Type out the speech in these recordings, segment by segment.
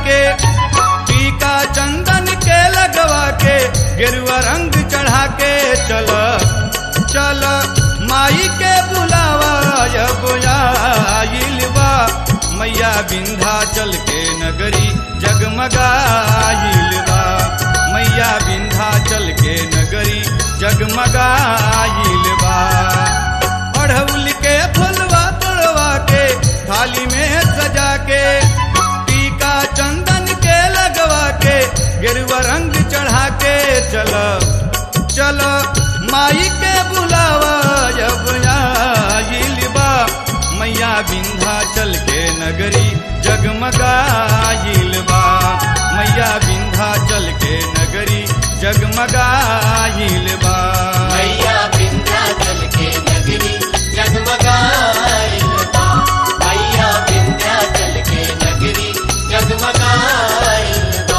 के टीका चंदन के लगवा के गेरुआ रंग चढ़ा के चल चल माई के बुलावा अब आइल बा मैया विंध्याचल के नगरी जगमगाइल बा मैया विंध्याचल के नगरी जगमगाइल बा अढ़ौल के फुलवा तोड़वा के थाली में सजा के टीका चंदन के लगवा के गेरुआ रंग चढ़ा के चल चल माई के बुलावा जब आइल बा मैया विंध्याचल के नगरी जगमगाइल बा मैया विंध्याचल के नगरी जगमगाइल बा मैया विंध्याचल के नगरी जगमगाइल बा मैया विंध्याचल के नगरी जगमगाइल बा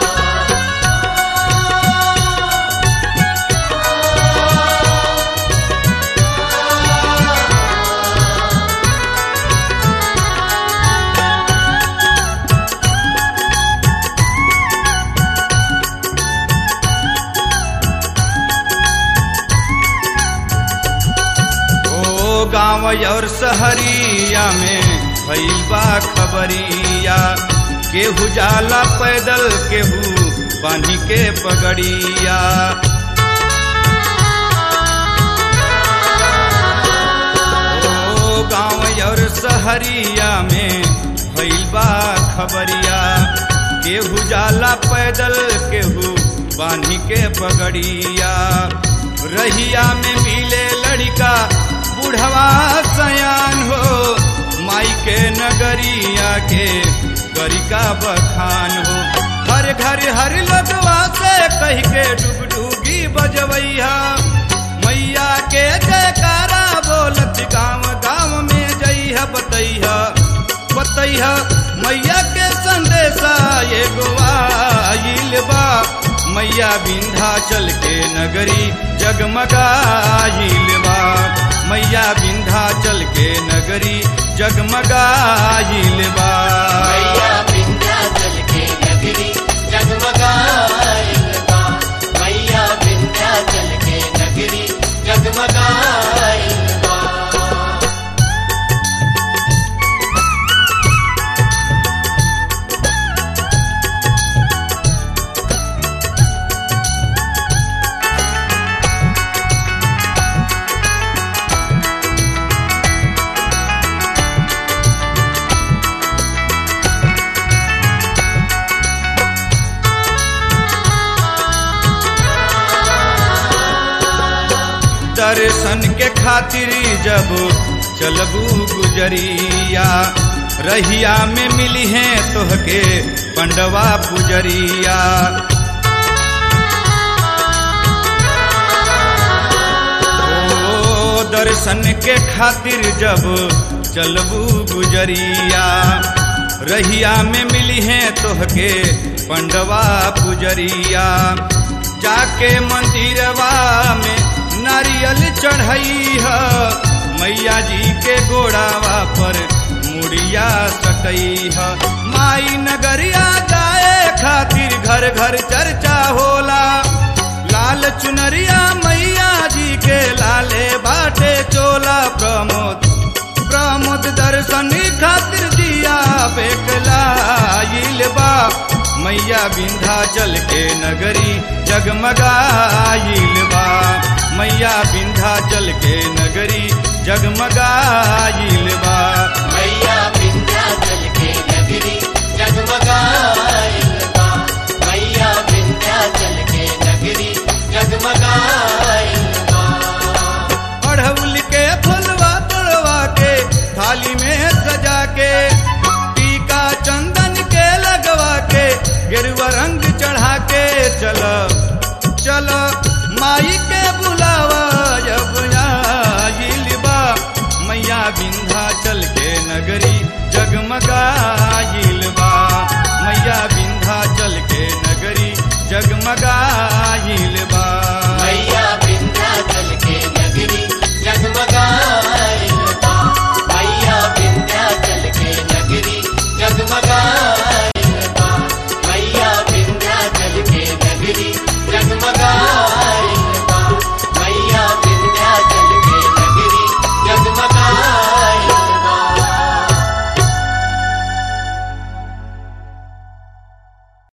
ओ गाँव और शहरिया में भइल बा खबरिया केहू जाला पैदल केहू बांधी के पगड़िया ओ गाँव और शहरिया में भइल बा खबरिया केहू जाला पैदल केहू बांधी के पगड़िया रहिया में मिले लड़का बुढ़वा सयान हो माई के नगरिया के गरिका बखान हो हर घर हर लगवा से कह के डुगडुगी बजवैया मैया के जयकारा बोलत गाँव गाँव में जइह बतैह बतैह मैया के संदेशा एगो आइल बा मैया विंध्याचल के नगरी जगमगाइल बा मैया विंध्याचल के नगरी जगमगाइल बा मैया विंध्याचल के नगरी जगमगाइल बा मैया विंध्याचल के नगरी जगमगाइल बा दर्शन के खातिर जब चलबू गुजरिया रहिया में मिली है तोहके पंडवा पुजरिया ओ दर्शन के खातिर जब चलबू गुजरिया रहिया में मिली है तोहके पंडवा पुजरिया जाके मंदिरवा में नारियल चढ़ई है मैया जी के गोड़ावा पर मुड़िया सटई है माई नगरिया जाए खातिर घर घर चर्चा होला लाल चुनरिया मैया जी के लाले बाटे चोला प्रमोद प्रमोद दर्शन खातिर जिया बेकलाइल बा मैया विंध्याचल के नगरी जगमगाइल बा मैया विंध्याचल के नगरी जगमगाइल बा मैया विंध्याचल के नगरी जगमगाइल बा मैया विंध्याचल के नगरी जगमगाइल बा अढ़ौल के फुलवा तोड़वा के थाली में सजा के टीका चंदन के लगवा के गेरुआ रंग चढ़ा के चल चल माई के बुलावा जब आइल बा मैया विंध्याचल के नगरी जगमगाइल बा मैया विंध्याचल के नगरी जगमगाइल बा